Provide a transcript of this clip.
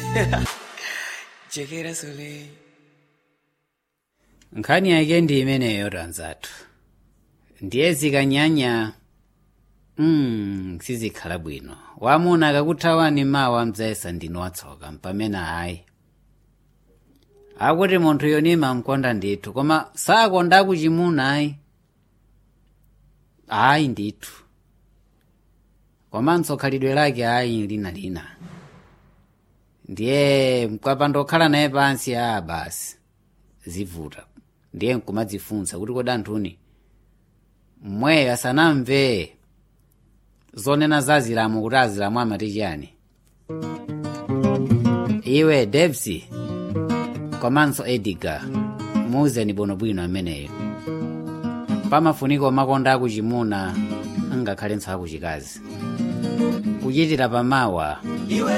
jekera soleil nkhani yake ndi imeneyo tanzathu ndiye zikanyanya mm, sizikhala bwino wamuna akakuthawani mawa mdzayesa ndinu watsoka mpamene ayi akuti munthu yonima mkonda ndithu koma sakonda kuchimuna ayi ayi ndithu komanso khalidwe lake ayi linalina ndiye mkapandokhala naye pansi a basi zivuta ndiye nkumadzifunsa kuti kodi anthuni mmweyo asanamve zonena za azilamu kuti azilamu amati chiyani iwe debsi komanso edigar muuzeni bwinobwino ameneyo pamafuniko makonda akuchimuna ngakhale nthawi akuchikazi kuchitira pamawa iwe